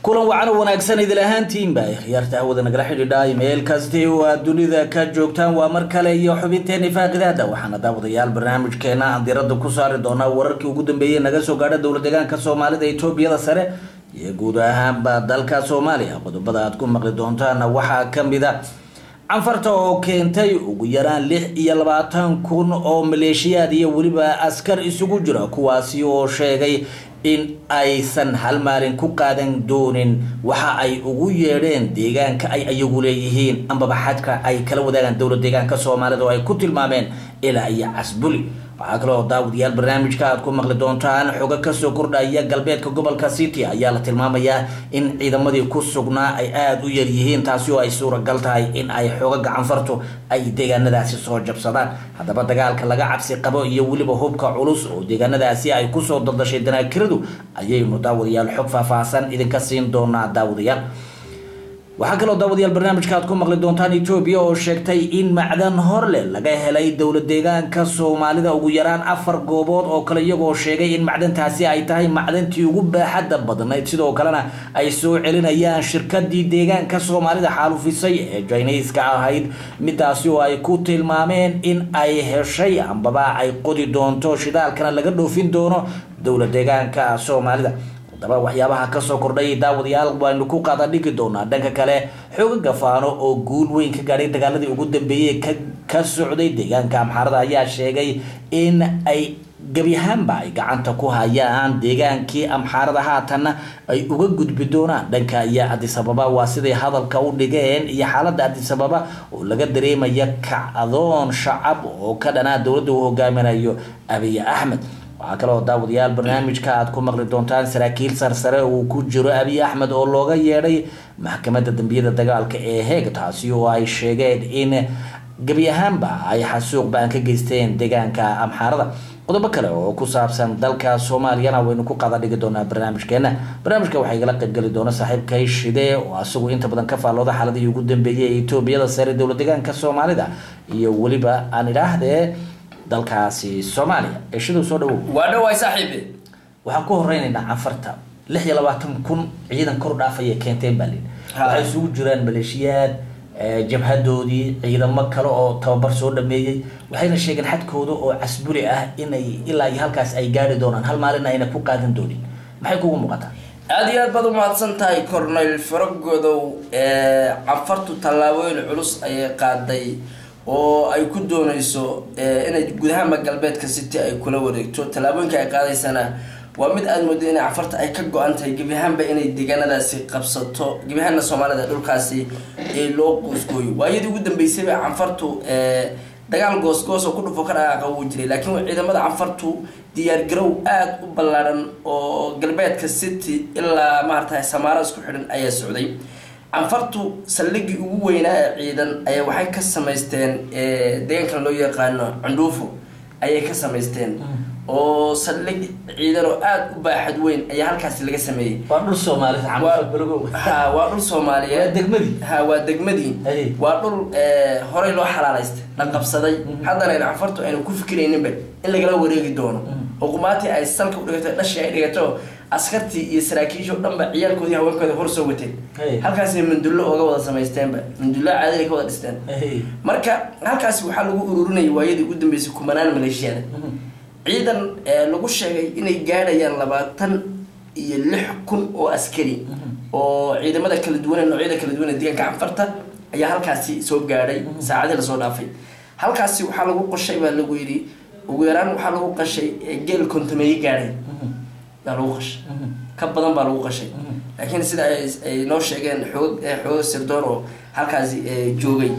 kulan wacan oo wanaagsan idil ahaantiinba khiyaarta hawada nagala xidhiidha meel kasti oo aad dunida ka joogtaan waa mar kale iyo xubinteeni faaqidaada waxaana daawadayaal barnaamijkeena aan diirada ku saari doonaa wararkii ugu dambeeyey naga soo gaadha dowla deegaanka soomaalida etoobiyada sare iyo guud ahaanba dalka soomaaliya qodobada aad ku maqli doontaana waxaa kamid a canfarta oo keentay ugu yaraan lix iyo labaatan kun oo maleeshiyaad iyo weliba askar isugu jira kuwaasi oo sheegay in aysan hal maalin ku qaadan doonin waxa ay ugu yeedheen deegaanka ay ayagu leeyihiin ambaba xadka ay kala wadaagaan dowla deegaanka soomaalida oo ay ku tilmaameen ilaa iyo casbuli waxaa kaloo daawadayaal barnaamijka aad ku maqli doontaan xogo kasoo kordhaya galbeedka gobolka city ayaa la tilmaamayaa in ciidamadii ku sugnaa ay aada u yaryihiin taasi oo ay suuragal tahay in ay xooga gacanfartu ay deegaanadaasi soo jabsadaan haddaba dagaalka laga cabsi qabo iyo weliba hubka culus oo deegaanadaasi ay kusoo daldashay danaakiradu ayaynu daawadayaal xog faahfaahsan idinka siin doonaa daawadayaal waxaa kaloo daawadayaal barnaamijka aad ku maqli doontaan etoobiya oo sheegtay in macdan horle laga helay dowla deegaanka soomaalida ugu yaraan afar goobood oo kale iyagoo sheegay in macdantaasi ay tahay macdantii ugu baaxadda badnayd sidoo kalena ay soo celinayaan shirkadii deegaanka soomaalida xaalufisay ee jiniiska ahayd midaasi oo ay ku tilmaameen in ay heshay ambaba ay qodi doonto shidaalkana laga dhoofin doono dowla deegaanka soomaalida haddaba waxyaabaha kasoo kordhay daawadayaal waanu ku qaada dhigi doonaa dhanka kale xooga gafaano oo guul weyn ka gaadhay dagaaladii ugu dambeeyey ka socday deegaanka amxaarada ayaa sheegay in ay gebi ahaanba ay gacanta ku hayaan deegaankii amxaarada haatanna ay uga gudbi doonaan dhanka iyo adisababa waa siday hadalka u dhigeen iyo xaalada adisababa oo laga dareemaya kacdoon shacab oo ka dhanaa dowladda uu hogaaminayo abiy axmed waxaa kaloo daawadayaal barnaamijka aad ku maqli doontaan saraakiil sarsare uu ku jiro abiy axmed oo looga yeedhay maxkamadda dambiyada dagaalka ee heeg taasi oo ay sheegeen in gebi ahaanba ay xasuuq ba-an ka geysteen deegaanka amxaarada qodobo kale oo ku saabsan dalka soomaaliyana waynu ku qada dhigi doonaa barnaamijkeena barnaamijka waxaa igala qaybgeli doona saaxiibkay shide oo asagu inta badan ka faallooda xaaladihii ugu dambeeyay ee etoobiyada sare dowla deegaanka soomaalida iyo weliba aan idhaahdee dalkaasi soomaaliya eeshaduu soo dhawow waa dhawaay saaxiibe waxaan ku horeynaynaa canfarta lix iyo labaatan kun ciidan kor dhaafaya keenteen baa lii waxay isugu jiraan maleeshiyaad jabhadoodii ciidamo kale oo tababar soo dhameeyey waxayna sheegeen xadkooda oo casbuli ah inay ilaa iyo halkaas ay gaari doonaan hal maalina ayna ku qaadan doonin maxay kugu muuqataa aada iyo aad baad umahadsan tahay corneyl faragodow canfartu tallaabooyin culus ayay qaaday oo ay ku dooneyso inay guud ahaanba galbeedka city ay kula wareegto tallaabooyinka ay qaadaysana waa mid aada moodo inay cafarta ay ka go-an tahay gebi ahaanba inay deegaanadaasi qabsato gebi ahaanna soomaalida dhulkaasi ee loo goosgooyo waayadii ugu dambeysayba canfartu dagaal goosgoos oo ku dhufo ka dhaqaaqa wuu jiray laakiin ciidamada canfartu diyaargarow aada u ballaadhan oo galbeedka city ilaa maarata samaaro isku xidhan ayaa socday canfartu saldhigii ugu weynaa ee ciidan ayaa waxay ka samaysteen deegaankan loo yaqaano cundhuufo ayay ka samaysteen oo saldhig ciidan oo aada u baaxad weyn ayaa halkaasi laga sameeyey waa dhul soomaaliyed ha waa dhul soomaaliyeed degmadii ha waa degmadii Hey. waa dhul horey loo xalaalaystay la qabsaday haddana ayna canfartu aynu ku fikirayninba in lagala wareegi doono oo qumaatii ay salka u dhigato dhashii ay dhigato askartii iyo saraakiishii oo dhanba ciyaalkoodii haweenkooda hor soo wateen Hey. halkaasay mandullo ooga wada samaysteenba mandullo caadiga ka wada dhisteen marka halkaasi waxaa lagu ururinayay waayadii ugu dambeysay kumanaan maleeshiyada ciidan lagu sheegay inay gaadhayaan labaatan iyo lix kun oo askari oo ciidamada kala duwan ee noocyada kala duwan ee deegaanka canfarta ayaa halkaasi soo gaadhay saacadii lasoo dhaafay halkaasi waxaa lagu qoshay baa lagu yidhi ugu yaraan waxaa lagu qashay geel kontameeye gaadhay baa lagu qashay ka badan baa lagu qashay laakiin sida ay ay noo sheegeen xoog xoog sirdoon oo halkaasi joogay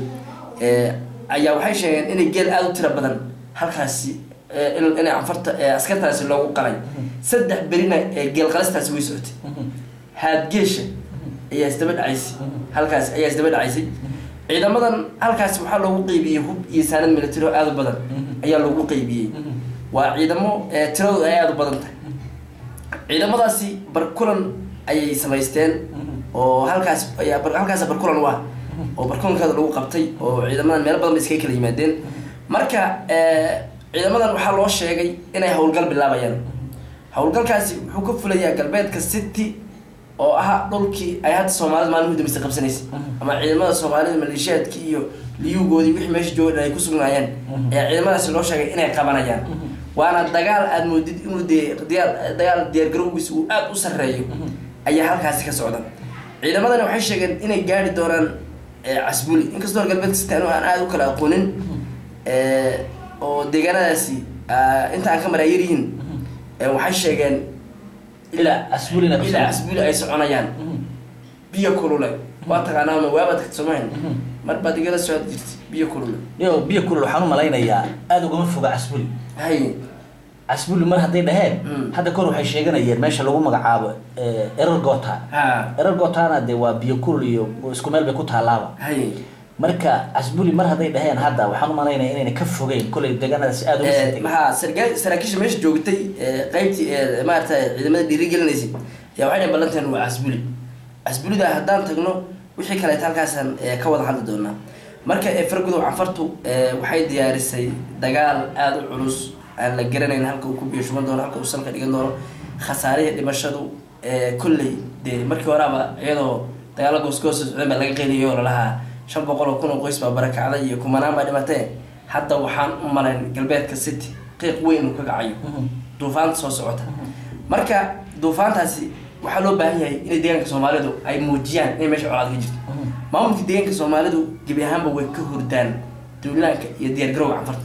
ayaa waxay sheegeen inay geel aada u tiro badan halkaasi inay canfarta askartaasi loogu qalay saddex berina geel qalistaasi way socotay haadgeesha ayaa isdaba dhacaysay halkaasi ayaa isdaba dhacaysay ciidamadan halkaasi waxaa loogu qeybiyey hub iyo saanad military oo aada u badan ayaa loogu qeybiyey waa ciidamo tiradooda ay aada u badan tahay ciidamadaasi barkulan ayay samaysteen oo halkaas ayaa halkaas barkulan u ah oo barkulankaada lagu qabtay oo ciidamadan meelo badan ba iskaga kala yimaadeen marka ciidamadan waxaa loo sheegay inay howlgal bilaabayaan howlgalkaasi wuxuu ka fulayaa galbeedka city oo ah dhulkii ay hadda soomaalida maalin udambeysa qabsanaysay ama ciidamada soomaalida maleeshiyaadkii iyo liyugoodii wixii meesha jooga ay ku sugnaayeen ee ciidamadaasi loo sheegay inay qabanayaan waana dagaal aada moodid inuu dee diyaar dagaal diyaargarowgiisa uu aada u sarreeyo ayaa halkaasi ka socda ciidamadani waxay sheegeen inay gaari doonaan casbuli inkastoo galbeedka sitaan aan aada u kala aqoonin oo deegaanadaasi inta aan ka maraa yaryihiin waxay sheegeen ilaa asbulina ilaa casbuli ay soconayaan biyo kulule waa taqaanaa waaba tagta soomahin mar baad igala socod jirta biyo kulule yo biyo kulul waxaan u malaynayaa aada ugama foga casbuli hay casbuli mar hadday dhaheen hadda kor waxay sheeganayeen meesha lagu magacaabo erargota ha erargotana de waa biyo kulul iyo isku meel bay ku taalaaba hay marka casbuli mar hadday dhaheen hadda waxaan u malaynaya inayna ka fogeyn kolay deegaanadaasi aada uga sii tegay maxaa sargaa saraakiisha meesha joogtay qeybtii maarata ciidamada dhiirigelinaysay ayaa waxay dhahen ballanteen waa casbuli casbulida haddaan tagno wixii kaleeta halkaasaan ka wada hadli doonaa marka fargudow canfartu waxay diyaarisay dagaal aada u culus aan la garanayn halka uu ku biyo shuban doono halka uu salka dhigan doono khasaarihii dhimashadu kolley dee markii horaaba iyadoo dagaalo goosgoosa socdeen baa laga qeyliyay oo lalahaa shan boqol oo kun oo qoys baa barakacday iyo kumanaan baa dhimatee hadda waxaan u malayn galbeedka city qiiq weyn uu ka kacayo duufaanta soo socota marka duufaantaasi waxaa loo baahan yahay inay deegaanka soomaalidu ay muujiyaan inay meesha colaad ka jirto maamulka deegaanka soomaalidu gebi ahaanba way ka hordaan duulaanka iyo diyaargarowga canfarta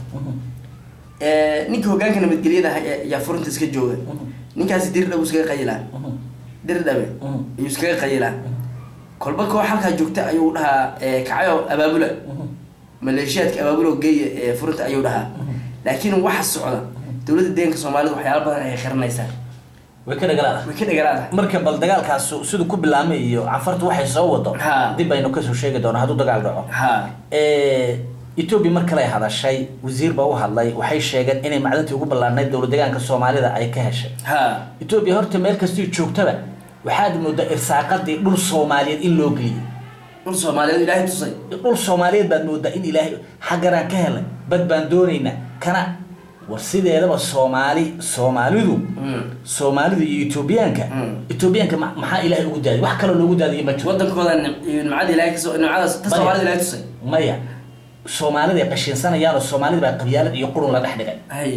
ninka hogaanka nabadgelyada ayaa furinta iska jooga ninkaasi dirdhabu iskaga qayilaa dirdhabe ayuu iskaga qayilaa kolba koox halkaa joogta ayuu dhahaa kacayo abaabula maleeshiyaadka abaabula geeya ee furinta ayuu dhahaa laakiin waxa socda dowladda deeganka soomaalida waxyaala badan ayay xiranaysaa way ka dhagalaada way ka dhagalaadahay marka bal dagaalkaas siduu ku bilaamay iyo canfartu waxay soo wado Ha. dib aynu kasoo sheegi doona hadduu dagaal dhaco ha etoobiya mar kale hadashay wasiir baa u hadlay waxay sheegeen inay macdantii ugu ballaanayd dowlad deegaanka soomaalida ay ka heshay ha etoobiya horta meel kastii joogtaba waxaad moodaa irsaaqadii dhul soomaaliyeed in loo geliyay dhul soomaaliyeed ilaahay tusay dhul soomaaliyeed baad moodaa in ilaahay xagganaan ka helay bad baan doonaynaa kana war sideedaba soomaali soomaalidu Mm. soomaalidu iyo etoobiyaanka Mm. etoobiyaanka ma- maxaa ilaahay ugu daadiyay wax kaloo loogu daadiyay ma jiro wadankooda nim- iyo nimcada ilaahay kasoo nimcadaas ta soomaalida ilaahay tusay maya soomaalida ay qashinsanayaan oo soomaalida baa qabyaalad iyo qurun la dhex dhigay hay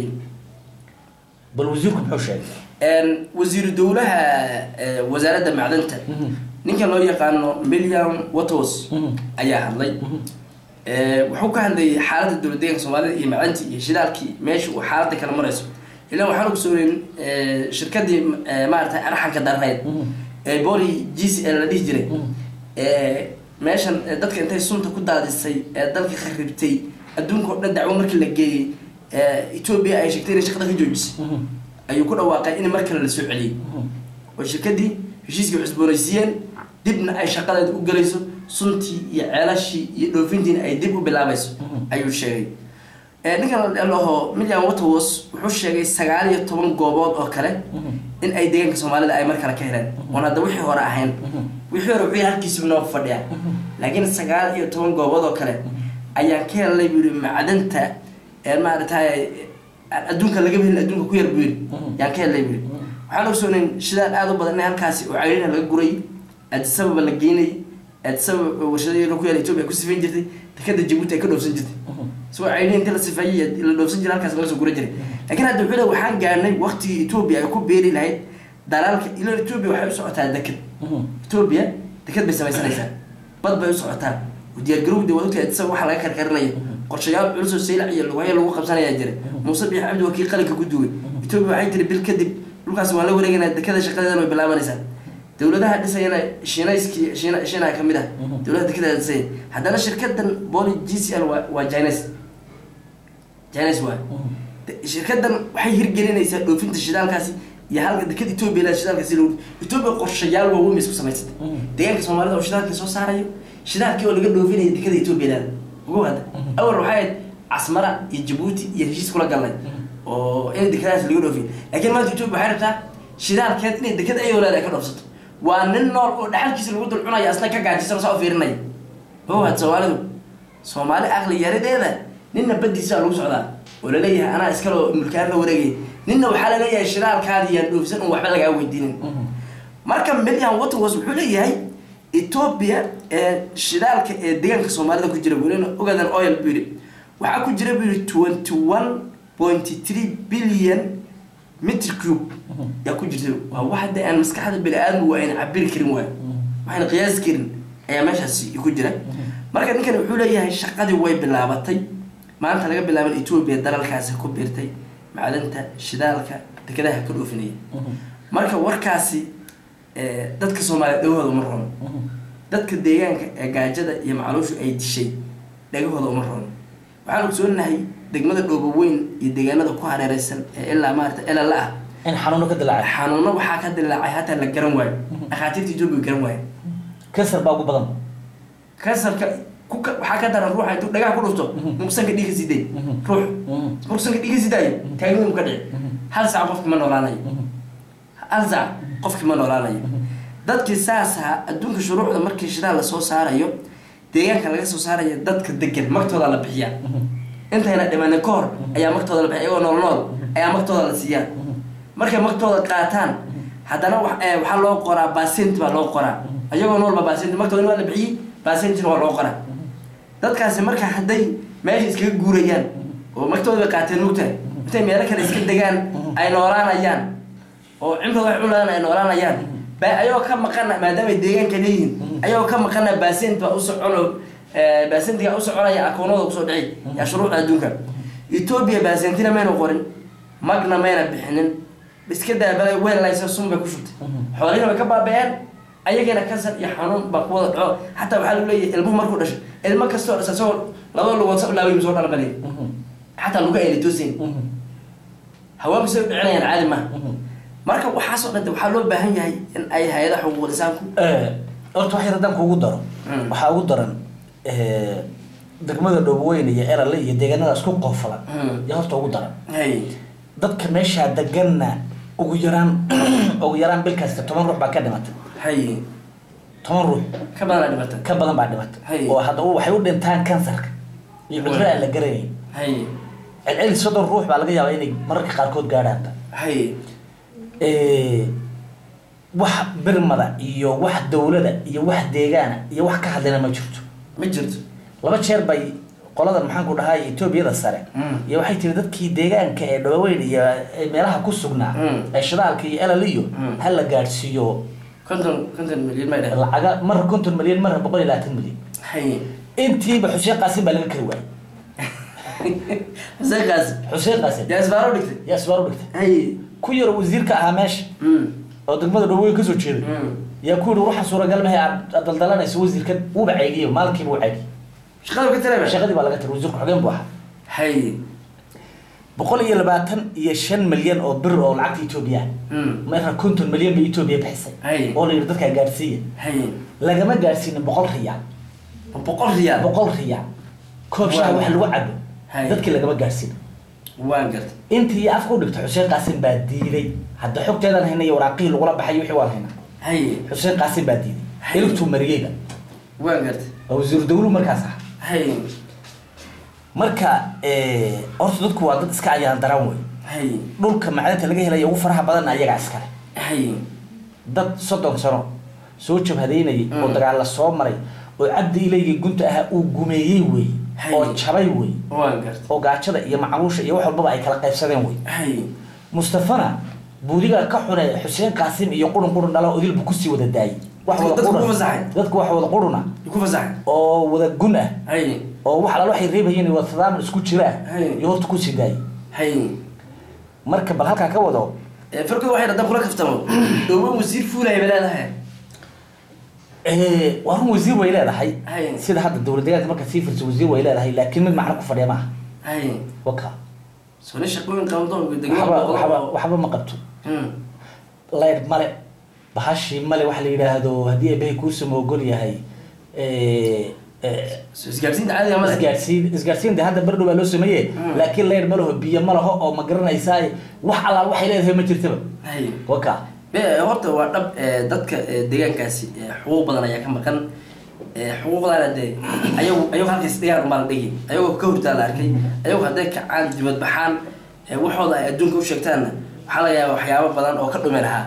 bal wasiirku muxuu sheegay Een, wasiiru dowlaha eh, wasaaradda macdanta Mhm. ninka loo yaqaano william watos Mhm. ayaa hadlay Eh, wuxuu ka hadlayay xaaladda dowlad deeganka soomaalida iyo macdantii iyo shidaalkii meesha uu xaaladda kala marayso ilaa waxaan ogsooneyn shirkadii eh, maaragtay arxanka darneyd Mhm. ee boli g c l la dhihi jiray Mhm. Eh, meeshan eh, dadka intay sunta ku daadisay ee dalka kharibtay adduunka oo dhan dacwo markii la geeyey eh, etoobiya ay sheegtay inay shaqada ka joojisay Mhm. ayuu ku dhawaaqay in mar kale la soo celiyey Mhm. oo shirkadii heshiiskii cusboonaysiiyeen dibna ay shaqadeeda u gelayso suntii iyo ceelashii iyo dhoofintiina ay dib u bilaabayso Mhm. ayuu sheegay Eh, ninkan la dhaho milliam waterwas wuxuu sheegay sagaal iyo toban goobood oo kale Mhm. in ay deegaanka soomaalida ay mar kale ka heleen oon hadda wixii hore ahayn Mhm. wixii hore wuxuu halkiisiba noo fadhiya laakiin sagaal iyo toban goobood oo kale ayaan ka helnay buu yihi macdanta ee maaragtay adduunka laga helin adduunka ku yar buu yidhi Mhm. yaan ka helnay buu yidhi waxaan ogsoonayn shidaal aada u badan in halkaasi oo cayrina laga guray addisababa la geynay addisababa warshadadeeda ku yaala etoobiya ku sifayn jirtay dekada jabuuti ay ka dhoofsan jirtay isagoo cayrin inta la sifeeyey la dhoofsan jiray halkaas laga soo gura jiray laakiin hadda wuxuu leeyahay waxaan gaarnay waqtigii etoobiya ay ku beeri lahayd dalaalka ilo etoobiya waxay u socotaa dekad Mhm. etoobiya dekad bay samaysanaysaa bad bay u socotaa diyaargarowda waa ogtahay isaga waxa laga karkarinaya qorshayaal culus oo saylac iyo lugahyo lagu qabsanaya jira muuse biix cabdi waa kii qalinka ku duway etoobiya waxay tiri bil kadib dhulkaas waan la wareegaynaa dekada shaqadeedan way bilaabanaysaa dowladaha dhisayana shiinayskii shiina shiinaha kamid ah dowladaha dekada dhisaya haddana shirkadan boli g c l waa waa chines chines waa shirkadan waxay hirgelinaysaa dhoofinta shidaalkaasi iyo halka dekada etoobiya leh shidaalkaasi lagu etoobiya qorshayaal waaweyn bay isku samaysatay deegaanka soomaalida oo shidaalkii soo saarayo shidaalkii oo laga dhoofinaya dekada etoobiya leh ugu hadda awal waxay ahayd casmara iyo jabuuti iyo heshiis kula galnay oo in dekadahaas laga dhoofiyo laakiin maanta etoobiya waxay rabtaa shidaalkeed inay dekada ayoo leedahay ka dhoofsato waa nin nool oo dhaxalkiisa lagu dul cunayo asna ka gaajisan saa u fiirinaya ugu had soomaalidu soomaali aqli yaradeeda ninna badiisa lagu socdaa oo laleeyahay anaa iskaloo mulkaan la wareegay ninna waxaa laleeyahay shidaalkaadi yaan dhoofsan un waxba lagaa weydiinin marka millian waterwas wuxuu leeyahay ethiopia ee shidaalka ee deegaanka soomaalida ku jira welina ogadan oil buu yidhi waxaa ku jira buu yidhi twenty one point three billion mitr cube yaa ku jirta waa wax hadda aan maskaxda bini-aadmigu ayna cabiri karin waayo waxayna qiyaasi karin ayaa meeshaasi ku jira marka ninkan wuxuu leeyahay shaqadii way bilaabatay maanta laga bilaaban ethiopia dalalkaasi ku biirtay macdanta shidaalka dekedaha ka dhoofinaya marka warkaasi dadka soomaaliya dhagahooda uma rono dadka deegaanka ee gaajada iyo macluushu ay dishay dhagahooda uma rono waxaan ogsoonahay degmada dhooboweyn iyo deegaanada ku hareereysan ee ilaa maarata elala ah in xanuuno ka dilaacay xanuuno waxaa ka dilaacay hataa la garan waayo dhakhaatiirta ethiopia garan waayo kasar baa ugu badan kansarka kuka waxaa ka daran ruuxa intuu dhagaha ku dhufto muqsanka dhiiga siday ruux muqsanka dhiiga sidaayo taagnimu ka dhici hal saac qofki ma noolaanayo hal saac qofki ma noolaanayo dadkii saasaa adduunka shuruucda markii shidaal lasoo saarayo deegaanka laga soo saarayo dadka degan magtooda la bixiyaa intayna dhimanin ka hor ayaa magtooda la bixiya iyagoo nool nool ayaa magtooda la siiyaa markay magtooda qaataan haddana waxaa loo qoraa basent baa loo qoraa ayagoo noolba basent magtooda waa la bixiyey basentina waa loo qoraa dadkaasi marka hadday meesha iskaga guurayaan oo magtooda bay qaateen mugtahay intay meelo kale iska degaan ay noolaanayaan oo cimrada wax cunayaan ay noolaanayaan ba ayagoo ka maqana maadaama ay deegaanka leeyihiin ayagoo ka maqana basent baa u socono basentiga u soconaya akoonada kusoo dhici yaa shuruucda adduunka ethiopia basentina mayna qorin magna mayna bixinin iska daabala weellaysa sun bay ku shubtay xoolihina way ka baaba-een ayagana kasar iyo xanuun baa ku wada dhaco xataa waxaa lagu leeyahay ilmuhu markuu dhasho ilmo kastoo dhasha isagoo labada lugood sa laaway soo dhalbale xataa luga ayna toosayn haweenku say u dhicinayaan caadi maaha marka waxaasoo dhante waxaa loo baahan yahay in ay hay-adaha xuquuqul insaanku horta wax yar haddaan kuugu daro waxaa ugu daran degmada dhooboweyn iyo erale iyo deegaanada isku qoofalan yaa horta ugu daran hay dadka meeshaa deganna ugu yaraan ugu yaraan bil kasta toban ruux baa ka dhimatay hay toban ruux ka badanaa dhibata ka badan baa dhimatay Hay. oo hadda u- waxay u dhintaan kansarka iyo cudurro aan la garanayn hay celceli soddon ruux baa laga yaabaa inay mararka qaarkood gaadhaan hay wax birmada iyo wax dowlada iyo wax deegaana iyo wax ka hadlayna ma jirto ma jirto laba jeer bay qoladan maxaan ku dhahay etoobiyada sare Mm. iyo waxay tiri dadkii deegaanka ee dhawaweyn iyo ee meelaha ku sugnaa Mm. ee shidaalka iyo elal iyo Mm. ha la gaadhsiiyo konton konton milyan may dheh lacaga marra konton milyan marra boqol iyo labaatan milyan hay intiiba xuseen qaasim baa laga kari waayay xuseenkaas xuseen qaasim yaa isbaaro dhigtay yaa isbaaro dhigtay hay ku yaro wasiirka ahaa meesha mm oo degmada dhawaweyn kasoo jeeday mm yaa ku yihi ruuxa suuragal mahay aad aad daldalanayso wasiirkan wuuba ceegiyo maalinkiiba u ceegi shaqada ka tiraba shaqadii baa laga tiri wasiirku xogeen buu ahaa hay boqol iyo labaatan iyo shan milyan oo bir oo lacagta etoobiya mm marna konton milyan bay etoobiya bixisay Hay. oo la yidhi dadkaa gaadhsiiya hay lagama gaadhsiinin boqol riyaal boqol riyaal boqol riyaal koob shaah wax lagu cabo Hay. dadkii lagama gaadhsiin waan gartay intii afka u dhigtay xuseen qaasim baa diiday hadda xogteedan hayna iyo waraaqihii lagula baxay wixii waan haynaa hay xuseen qaasim baa diiday Hay. ilugtuu mariyeyba waan gartay waa wasiiru dawlu markaas ah hay marka eh, horta dadku waa dad iska ayaan daran wey hay dhulka macdanta laga helaya ugu faraha badanna ayagaa iskale hay dad soddon sano soo jabhadaynayay oo Mm. dagaal la soo maray oo cabdi ilayga gunta ahaa uu gumeeyey wey Hay. oo jabay wey waan gartay oo gaajada iyo macluusha iyo wax walbaba ay kala qaybsadeen wey hay mustafana buudiga ka xune xuseen qaasim iyo qurun qurun dhalo odilbu kusii wada daayay wax wada Dadku qurun ku fasaxay. dadku wax wada quruna ku fasaxay oo wada gun ah hay oo wax alaal waxay reebayeen wada tadaamun isku jira Hay. iyo horta kusii daayay hay marka bal halkaa ka wado farkooda waxay dhadan kula kaftamo dhowbo wasiir fuulaya bay leedahay Eh, waa run wasiir way leedahay Hay. sida hadda dowlad deegaanka marka sii firsa wasiir way leedahay laakiin mid macno ku fadhiya maaha hay waka soo nin shaqooyin qabandoon waxba degmada waxba waxba ma qabto leyd male bahashii male waxa la yidhaahdo haddii eebahay kuusama ogol yahay eh, eh, soo isgaarsiinta caadiga male isgaarsiin isgaarsiin de hadda berdhow baa loo sameeye Mm. laakiin leyd ma laho biyo ma laho oo ma garanaysaa wax allaal waxay leedahay ma jirtaba hay waka be horta waa dhab eh, dadka eh, deegaankaasi eh, xuquuq badan ayaa ka maqan Eh, xuquuqdaana dee ayagu ayagu halkaas dhigaan umaa la dhigi ayagoo ka hortaa la arkay ayagu hadday kacaan dibad baxaan eh, waxooda ay adduunka u sheegtaanna waxaa laga yaaba waxyaabo badan oo ka dhumi lahaa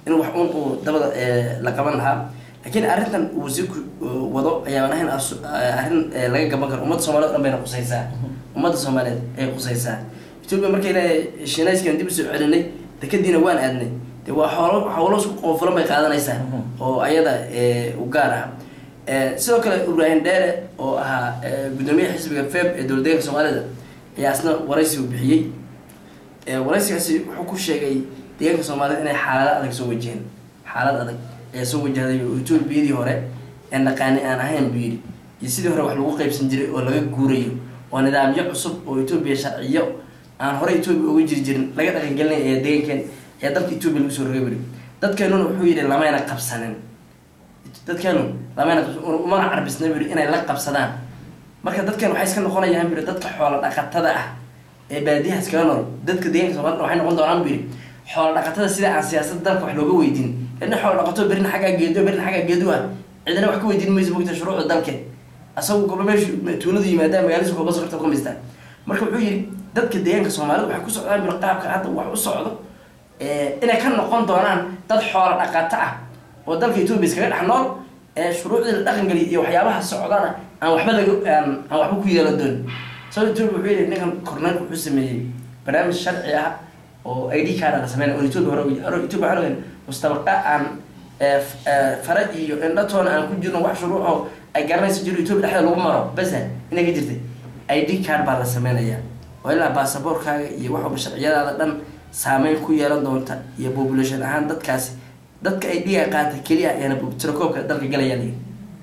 in wax un uu dabada la qaban lahaa laakiin arrintan uu wasiirku wado ayaan ahayn arrin laga gaban karo ummadda soomaaliyed o dhan bayna qusaysaa ummadda soomaaliyeed ay qusaysaa etoobiya markay leedahay shiinayskan dib usoo celinay dekadiina waan aadnay de waa xoolo howlo isku qoofulan bay qaadanaysaa oo ayada u gaar ah sidoo kale ibraahim dheere oo ahaa guddoomiyaha xisbiga feb ee dowladdeeganka soomaalida ayaa isna waraysi u bixiyey waraysigaasi wuxuu ku sheegay deegaanka soomaalida inay xaalado adag soo wajaheen xaalad adag ayaa soo wajahday oo etoobiyadii hore ee naqaani aan ahayn buu yidhi iyo sidii hore wax lagu qaybsan jiray oo laga guurayo oo nidaamyo cusub oo etoobiya sharciyo aan hore etoobiya uga jiri jirin laga dhaqangelinay ee deegankeen ayaa dalka etoobiya lagu soo rogay buri dadkeenuna wuxuu yidhi lamayna qabsanin dadkeenu lamayna qabsan umana carbisna buri inay la qabsadaan marka dadkeen waxay iska noqonayaan buri dadka xoola dhaqatada ah ee baadiyaha iskaga nool dadka deegaanka soomaalida waxay noqon doonaan buu yidhi xoola dhaqatada sida aan siyaasadda dalka wax looga weydiin ina xoola dhaqato berina xaggaa geedo berina xaggaa geedu ah cidina wax ka weydiin mayso mogta shuruucda dalke asagu goba meeshu tuuladu yimaadaan magaaladiisa goba sokorta ku mistaan marka wuxuu yidhi dadka deegaanka soomaalida waxay ku socdaan buri qaabka hadda wax u socdo inay ka noqon doonaan dad xoola dhaqato ah oo dalka etoobiya iskaga dhex nool ee shuruucdii la dhaqangeliya iyo waxyaabaha socdana aan waxba laga aan aan waxba ku yeelan doonin sababta etoobiya wuxuu yidhi ninkan korneelka wuxuu sameeyey barnaamij sharci ah oo i d card la sameynay oo etoobiya hore etoobiya hore mustabaqa aan fara iyo indhatoona aan ku jirno wax shuruuc oo ay garanayso jiro etoobiya dhexdeeda lagu maro basa inay ka jirtay i d card baa la sameynayaa oo ilaa baasaboorkaaga iyo waxaba sharciyadaada dhan saameyn ku yeelan doonta iyo population ahaan dadkaasi dadka ay dhiga qaata keliya ayaana tirakoobka dalka galaya ruuxi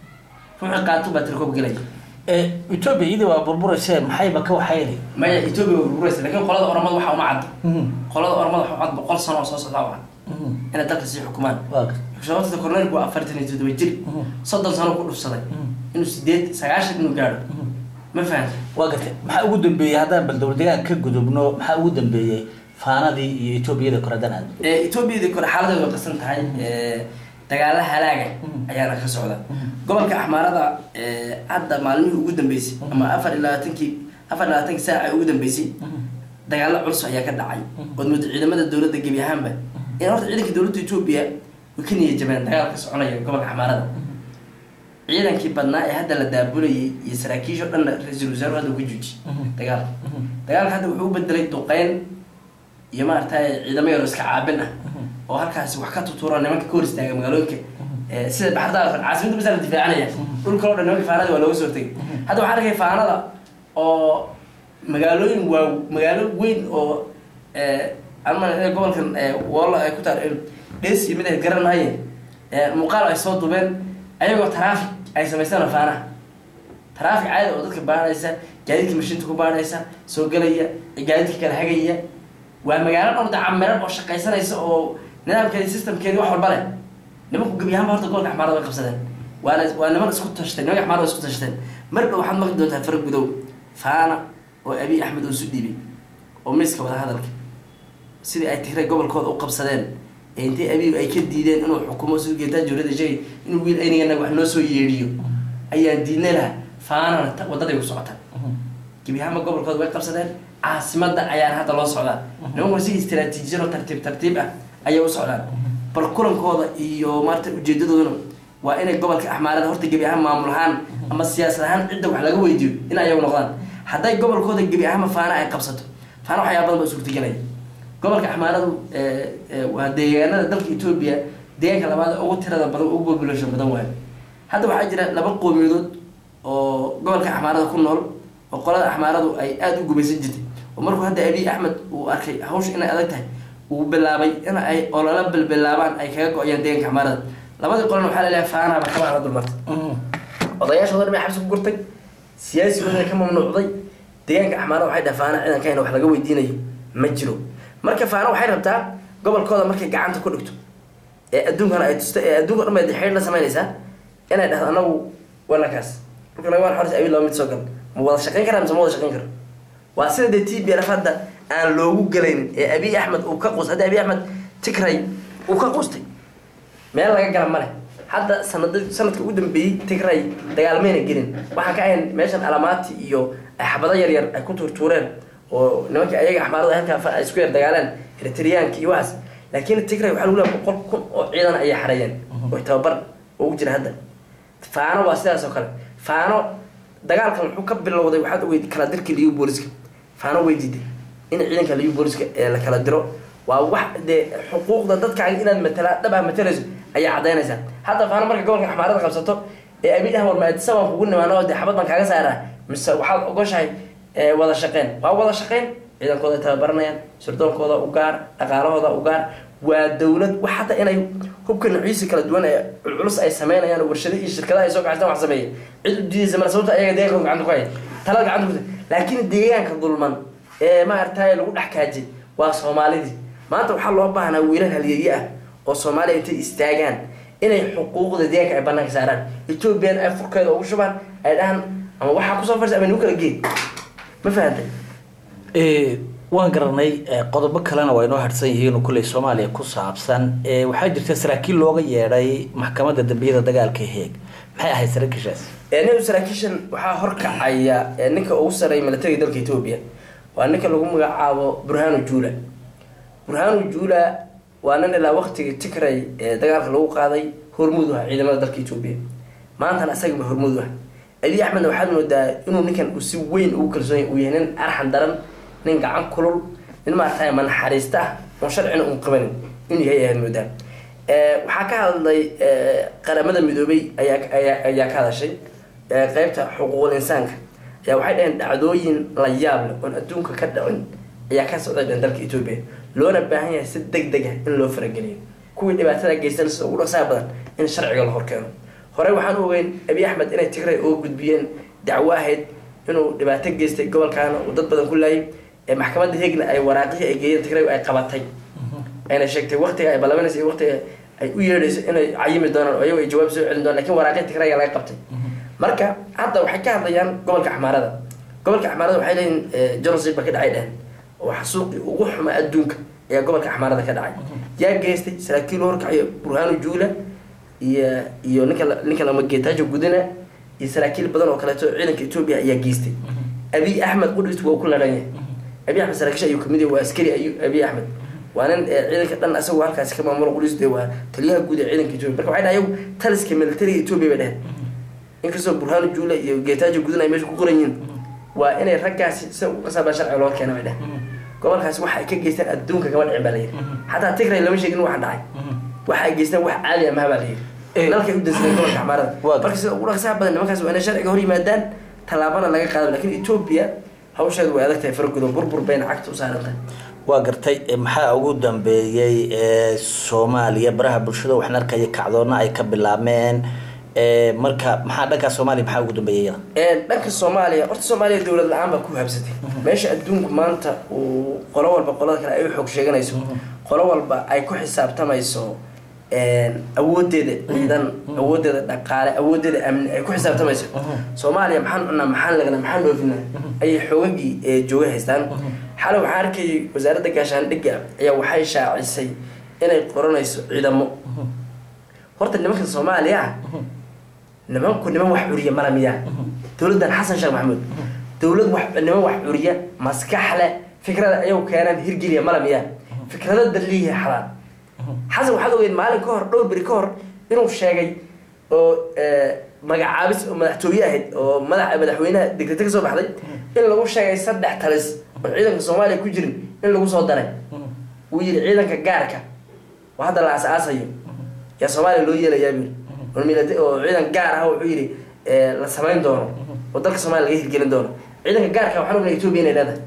qaato baa tirakoob galaya etoobiya iyadii waa burburayse maxayba ka waxayni maya etoobiya waa burburaysa lakin qolada oromada waxaa uma caddo qolada oromada waxaa cad boqol sano oo soo socda u cad inay dalka sii xukumaan sababta corneelku waa afartan iyo toddoba jir soddon sano ku dhufsaday inuu sideed sagaashan inuu gaadho ma fahamta waa gartay maxaa ugu dambeeyey haddaan bal dowlad deegaan ka gudubno maxaa ugu dambeeyey faanadii iyo etoobiyada kore haddaan aad etoobiyadii kore xaaladeedu way qasan tahay dagaala halaaga ayaana ka socda gobolka axmaarada hadda maalmihii ugu dambeysay ama afar iyo labaatankii afar iyo labaatankii saaca ugu dambeysay dagaalo culus ayaa ka dhacay ood moodo ciidamada dowladda gebi ahaanba in horta ciidanka dowladda etoobiya way ka niya jabeen dagaalka soconaya gobolka axmaarada ciidankii badnaa ee hadda la daabulayay iyo saraakiisho dhanna ra-iisul wasaaruhu hadda uga juuji dagaalka dagaalka hadda wuxuu u bedelay duqeyn iyo maaragtay ciidamo yaro iska caabin ah oo halkaasi wax ka tutuura nimanka ka hor istaaga magaalooyinka sida baxardaar caasimada basa la difaacanaya dhulka o dhan nimanka faanada waa looga soo tegay hadda waxaan arkay faanada oo magaalooyin waa magaalo weyn oo ama gobolkan woolla ay ku taal dhes iyo mid ay garan maayeen muuqaal ay soo dubeen ayagoo traffic ay samaystaan faanaha traffic caadi oo dadka baanaysa gaadiidka mashiinta ku baanaysa soo gelaya gaadiidka kala hagaya waa magaalo dhowr dacamiran oo shaqaysanaysa oo nidaamkeedi systemkeedi wax walba leh nimanku gebi ahaanba horta gobolka axmaarada way qabsadeen waana waa niman isku tashteen nimanka axmaarada isku tashteen mar dhow waxaad maqli doontaa fara gudow faana oo abiy axmed oo isu dhiibay oo miiska wada hadalka sidii ay tigray gobolkooda u qabsadeen ee intay abiy ay ka diideen inuu xukumo siduu geetaa jawlada sheegay inuu wiil aynigana wax noo soo yeedhiyo ayaan diidnay laha faanana wadaday ku socota gebi ahaanba gobolkooda way qabsadeen caasimada ayaan hadda loo socdaa nimanku si istraatiijiyan oo tartiib tartiib ah ayay u socdaan bal kulankooda iyo maarata ujeedadooduna waa inay gobolka axmaarada horta gebi ahaan maamul ahaan ama siyaasad ahaan cidda wax laga weydiiyo in ayagu noqdaan hadday gobolkooda gebi ahaanba faana ay qabsato faana waxyaa badan ba suurtagelaya gobolka axmaaradu waa deegaanada dalka etoobiya deegaanka labaad ugu tirada badan ugu population badan waayo hadda waxaa jira laba qoomiyadood oo gobolka axmaarada ku nool oo qolada axmaaradu ay aada u gumaysan jirtay oo markuu hadda abiy axmed uu arkay hawsha inay adag tahay uu bilaabay in ay olala bilbilaabaan ay kaga go-ayaan deeganka axmaarada labadii qolan waxaa laleeyahay faanaaba kabaa la dulmartay odayaashooda dhan bay xabsi ku gurtay siyaasigooda ka mamnuucday deegaanka axmaarada waxay dhahay faana ciidanka in wax laga weydiinayo ma jiro marka faana waxay rabtaa gobolkooda markay gacanta ku dhigto ee adduunkana ay tusta ee adduunka dhan bay xidhiir la samaynaysaa inay dhahdo anagu walakaas dhulka naga waan xoris abiy laba mid soo gal ma wada shaqayn karaa mise ma wada shaqayn karo waa sida dee t b lf hadda aan loogu gelaynin ee abiy axmed uu ka qus hadda abiy axmed tigray uu ka qustay meel laga gala male hadda sanad sanadka ugu dambeeyey tigray dagaalmayna gelin waxaan ka ahayn meeshan alamaati iyo xabado yar yar ay ku tuurtuureen oo nimankii ayaga axmaarada halkaa ay isku yar dagaaleen eritriyaanka iyo waxaas laakiin tigray waxaa lagu leeyahay boqol kun oo ciidan ayay xareeyeen oo tababar ugu jira hadda faano waa sidaas oo kale faano dagaalkan wuxuu ka bilowday waxaad ogeyd kala dirkii liyu booliska faano way diiday in ciidanka liyu booliska ee la kala diro waa wax dee xuquuqda dadkaaga inaad matala dhab ah matalayso ayaa cadaynaysaa hadda faano marka gobolka xamaarada qabsato ee abiy ahmar maadisa baan kugu nimaano dee xabad baan kaaga saaraa mise waxaad ogoshahay wada shaqeyn waa wada shaqeyn ciidankooda ay tababaranayaan surdoonkooda u gaar dhaqaalahooda u gaar waa dowlad wax hata inay hubka nuciisi kala duwan ee culculus ay sameynayaan warshado iyo shirkadaha ay soo kacstaan wax sameeya cid u diidaysa male sababta ayaga deegaanka gacanta ku haya talada gacanta ku laakiin deegaanka dulman ee maaragtay lagu dhex kaajay waa soomaalidii maanta waxaa loo baahnaa wiilal halyeeye ah oo soomaaliya intay istaagaan inay xuquuqda deegaanka ay banaanka saaraan ethoobiyan ay furkeeda ugu shubaan ay dhahaan ama waxaa kusoo farsa ama nagu kala geey ma fahantay waan garanay qodobo kalena waa inoo harsan yihiin kulley soomaaliya ku saabsan waxaa jirta saraakiil looga yeedhay maxkamadda dambiyada dagaalka heeg maxay ahayd saraakiishaas nin saraakiishan waxaa horkacaya ninka ugu sareeya milatariga dalka etoobiya waa ninka lagu magacaabo burhanu juula burhanu juula waa nin ilaa waqtigii tigray ee dagaalka lagu qaaday hormuud ah ciidamada dalka etoobiya maantana isagaba hormuud ah abiy axmedna waxaad moodaa inuu ninkan uu si weyn ugu kalsoony uu yahay nin arxan daran nin gacan kulul nin maarata manaxariista ah oon sharcina uun qabanin inuu yahay ayaad moodaa waxaa ka hadlay qaramada midoobay ayaa ayaa ka hadashay qeybta xuquuqul insaanka ayaa waxay dhaheen dhacdooyin la yaab leh oon adduunka ka dhicin ayaa ka socday dhan dalka etoobiya loona baahan yahay si deg deg ah in loo farageliyo kuwii dhibaatada geystan sida ugu dhaqsaha badan in sharciga la horkeeno horey waxaan u ogeyn abiy axmed inay tigray oo gudbiyeen dacwo ahayd inuu dhibaato geystay gobolkaana uu dad badan ku laayay maxkamadda hegna ay waraaqihii ay geeyeen tigray ay qabatay ayna sheegtay waqtiga ay ballabanaysa iyo waqtiga ay u yeedhayso inay cayimi doonaan oo iyago ay jawaab soo celin doonaan lakin waraaqihii tigrayga laga qabtay marka hadda waxay ka hadlayaan gobolka axmaarada gobolka axmaarada waxay leeyihin genocide ba ka dhacay dhehen oo xasuuqii ugu xuma adduunka ayaa gobolka axmaarada ka dhacay yaa geystay saraakiil horkaciyo burhanu juula iyo iyo ninka ninka lama geetaajo gudina iyo saraakiil badan oo kaleeto ciidanka etoobiya ayaa geystay abiy axmed qudhis waa ku ladhan yahay abiy axmed saraakiisha ayuu kamid yahay waa askari ayu abiy axmed waa nin ciidanka dhan asagoo halkaasi ka maamulo qudhis de waa taliyaha guud ee ciidanka etoobiya marka waxay dhahay ayagu taliska militariga etoobiya bay dheheen inkastoo burhanu juula iyo geetaajo gudina ay meesha ku qoran yihiin waa inay raggaasi sida ugu qasaabaa sharciga loo keena bay dheheen gobolkaasi waxa ay ka geysteen adduunka kama dhicin baa la yidhi xataa tigray lama sheegin waxaan dhacay waxa ay geysteen wax caadi amaha baa la yidhi nalkay u dansadeen gobolka xamaarada marka sida ugu dhaqsaha badan nimankaas waa inay sharciga hor yimaadaan tallaabana laga qaado lakin etoobiya hawsheedu way adag tahay fargudo burbur bayna cagta u saaran tahay waa gartay maxaa ugu dambeeyey soomaaliya baraha bulshada waxaan arkaya kacdoona ay ka bilaabmeen marka maxaa dhanka soomaaliya maxaa ugu dambeeyay iyada dhanka soomaaliya horta soomaaliya dowlad la-aan baa ku habsatay meesha adduunku maanta uu qolo walba qolada kale ay u xoog sheeganayso qolo walba ay ku xisaabtamayso awoodeeda ciidan awoodeeda dhaqaale awoodeeda amni ay ku xisaabtamayso soomaaliya maxaan cunaa maxaan lagna maxaan dhoofina ayay xoogagii jooga haystaan xalay waxaan arkayay wasaaradda gaashaandhigga ayaa waxay shaacisay inay qoranayso ciidamo horta nimanka soomaaliya nimanku niman wax curiya mala miyaa dowladdan xasan sheekh maxamuud dowlad wax niman wax curiya maskax leh fikrada ayagu keenaan hirgeliya mala miyaa fikrada daliihi xalaal xasan waxaad ogeyd maalin ka hor dhowr beri ka hor inuu sheegay oo magacaabis oo madaxtooye ahayd oo madax madaxweynaha degdete ka soo baxday in lagu sheegay saddex talis oo ciidanka soomaaliya ku jirin in lagu soo daray wuu yidhi ciidanka gaarka oo hadda la as-aasayo yaa soomaaliya loo yeelayaa buyiri oo ciidan gaar ah wuxuu yidhi la samayn doono oo dalka soomaliya laga hirgelin doono ciidanka gaarka waxaan ognay etoobiya inay leedahay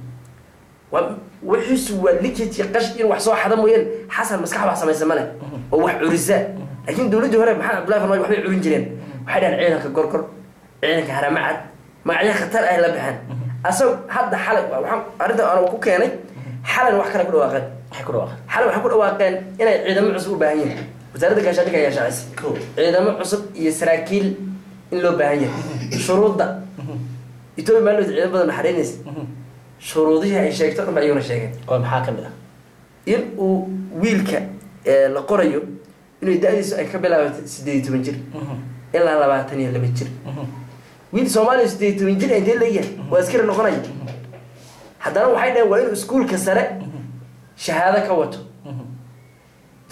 wixiisu waa likit iyo qash in wax soo xada mooyeen xasan maskax wax samaysa male oo wax curisa laakiin dowladdii hore maxamed abdullahi farmaajo waxbay curin jireen waxay dhahan ciidanka gorgor ciidanka haramacad magacyo khatar ay la baxeen asag hadda xalay waxaan arrinta aan ku keenay xalan wax kale ku dhawaaqeen maxay ku dhawaaqeen xalay waxay ku dhawaaqeen inay ciidamo cusub u baahan yihiin wasaaradda gaashaandhigga ayaa shaacisay ciidamo cusub iyo saraakiil in loo baahan yahay shuruudda etoobiya maalmood ciidamo badan naxariinaysa shuruudihii ay sheegto dhan ba ayaguna sheegeen oo maxaa ka mid ah in uu wiilka la qorayo inay da-diisu ay ka bilaabato sideed iyo toban jir ilaa labaatan iyo laba jir wiil soomaaliya sideed iyo toban jir intee leeyahay waa askari noqonaya haddana waxay dhaheen waa inuu iskuulka sare shahaado ka wato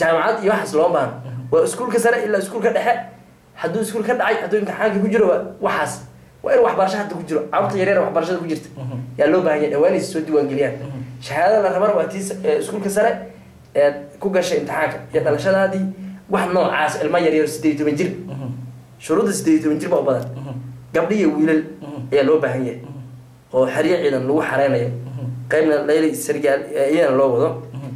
jaamacad iyo waxaas looma baahno waa iskuulka sare ilaa iskuulka dhexe hadduu iskuul ka dhacay hadduu imtixaanka ku jiro waa waxaas waa in waxbarasho hadda ku jiro carruurta yaryar waxbarashada ku jirta yaa loo baahan yahay dhawaanaysa soo diiwaangeliyaan shahaadada la rabana waa tii ee iskuulka sare eed ku gashay imtixaanka iyo dhalashadaadii wax noocaas ilmo yaryar sideed iyo toban jir shuruudda sideed iyo toban jir baa u badan gabdhi iyo wiilal ayaa loo baahan yahay oo xeryo ciidan lagu xareynayo qaybna layli sargaal iyana loo wado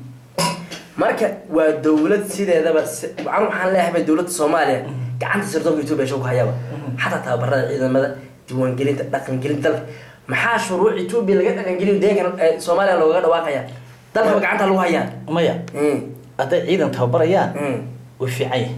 marka waa dowlad sideedaba an waxaan leeyahay dowladda soomaaliya gacanta sirdoonka etoobiya shoo ku hayaaba xataa tababarada ciidamada diiwaangelinta dhaqangelinta dalka maxaa shuruuc etoobiya laga dhaqangeliyo deegan soomaaliya loogaga dhawaaqaya dalkaba gacanta lagu hayaa maya hadday ciidan tababarayaan way fiican yahay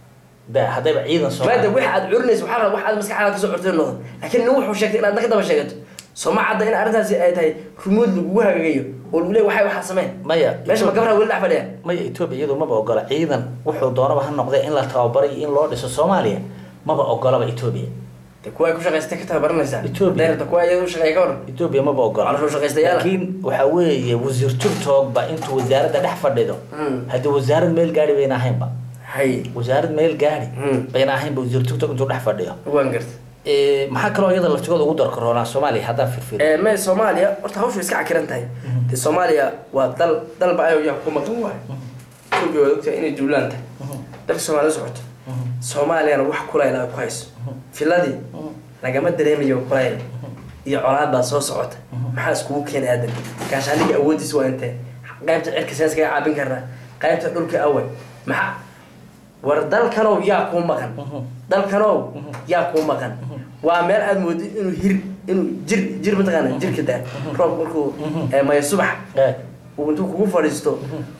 ba haddayba ciidan maada wax aad curinayso waxaa wax aad maskaxdaada kasoo cortay noqdo laakiin nin wuxuu sheegtay inaad ka daba sheegato sooma cadda in arrintaasi ay tahay rumuud lagugu hagagayo oo lagu leey waxay waxaa sameen maya meesha ma gabraa weli dhex fadhiya maya etoobiya iyadu maba ogola ciidan wuxuu doonaba ha noqdee in la tababaray in loo dhiso soomaaliya maba ogolaba etoobiya de kuwa ay ku shaqaystay ka tababaranaysaa Ethiopia. deerta kuwa iyada u shaqeeya ka waran etoobiya maba ogola Caloosha shaqaystayaal ah. laakiin waxaa weeye wasiir turtogba intuu wasaaradda dhex fadhido Mm. haddii wasaarad meel gaari bayna ahaynba hay wasaarad meel gaari Mm. bayna ahaynba wasiir turtog intuu dhex fadhiyo waan garta Eh, maxaa kaloo iyada laftigooda ugu darkaroonaa soomaaliya haddaan firfir ee me soomaaliya horta hawshu iska cakiran tahay de soomaaliya waa dal dalba ayo yaa ku maqan waay etoobiya waad ogtahay inay duulaan tahay dalka soomaaliya socoto soomaaliyana wax kulayl ay ku hayso filadii lagama dareemayo kulayl iyo colaad baa soo socota maxaa iskugu keena aadan gaashaaniga awoodiis waa intee qaybta cirka seen iskaga caabin karnaa qaybta dhulka awal maxaa war dalkanow yaa kuu maqan dalkanow yaa kuu maqan waa meel aada moodid inuu hir inuu jir jir mataqaana jirka daa roob markuu eh, maya subax Eh, uu intuu kugu fadhiisto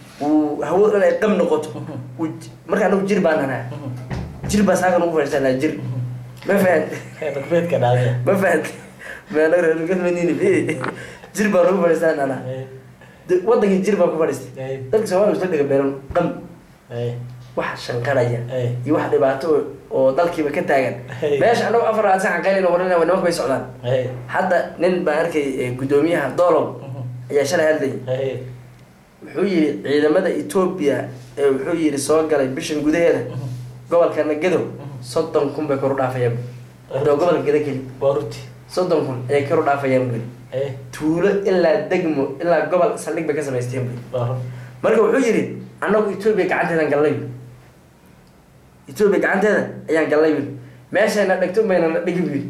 uu hawada dhan ay qab noqoto uu j- marka anagu jir baan nanaa jir baa saaga nagu fadhiisanaa jir ma fahant dhaqmeedka dhaadee ma fahant meelreergalmanini jir baa nagu fadhiisanaa nanaa De- wadankii jir baa ku fadhiistay Eh. dadka soomaaliya isla dhiga beeran qam Eh, wax shanqaraya Eh. iyo wax dhibaato oo- oo dalkiiba ka taagan Eh. meesha anagu afar aan saxan qaylin waranaya waa nimanka bay socdaan eh, hadda nin baan arkay eh, guddoomiyaha doolow ayaa shalay hadlayay eh, wuxuu yidhi ciidamada etoobiya ee wuxuu yidhi soo galay bishan gudaheeda gobolka nagadow soddon kun bay kor u dhaafayaan doo gobolka geda keli waa runti soddon kun ayay kor u dhaafayaan buri Eh, tuulo ilaa degmo ilaa gobol saldhig bay ka samaysteen buri waa run marka wuxuu yidhi annagu etoobiya gacanteedaan gallay buri etoobiya gacanteeda ayaan gallay buri meeshayna dhegto mayna na dhigi buri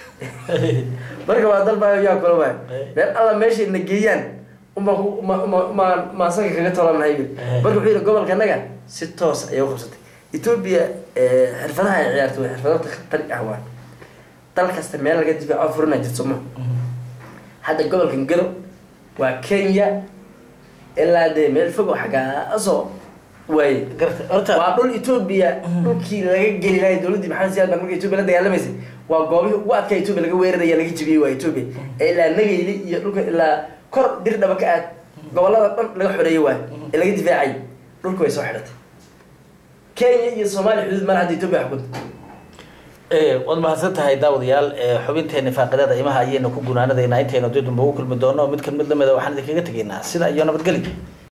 marka waa dalbaayo yaa kula waay meel alla meeshay na geeyaan uma ma ma ma maasaga kaga tolanahay buri Eh. marka wuxuu yidhi gobolkanaga si toos ayay u qabsatay etoobiya eh, xirfadaha ay ciyaarto way xirfado khatar ah waa dal kasta meel laga difaaco furina jirto ma hadda gobolkan gado waa kenya ilaa dee meel fog oo xaggaasoo waaye garta horta waa dhul etoobiya dhulkii laga geli lahay dowladdii maxamed siyaad baan marka etoobiya la dagaalamaysay waa goobihii ugu adkaa etoobiya laga weeraraya laga jibiyey waa etoobiya ee ilaa nagayli iyo dhulka ilaa kor dir dhaba ka aad gobolada dhan laga xoreeyey waay ee laga difaacay dhulka way soo xidhatay kenya iyo soomaaliya xuduud mala hadda etoobiya xukunta Eh, waad mahadsan tahay daawadayaal Eh, xubinteena faaqidada imaha ayaynu ku gunaanadaynaa intaynu dib dambe ugu kulmi doono mid kan mid lamida waxaan idinkaga tegaynaa sida iyo nabadgelyo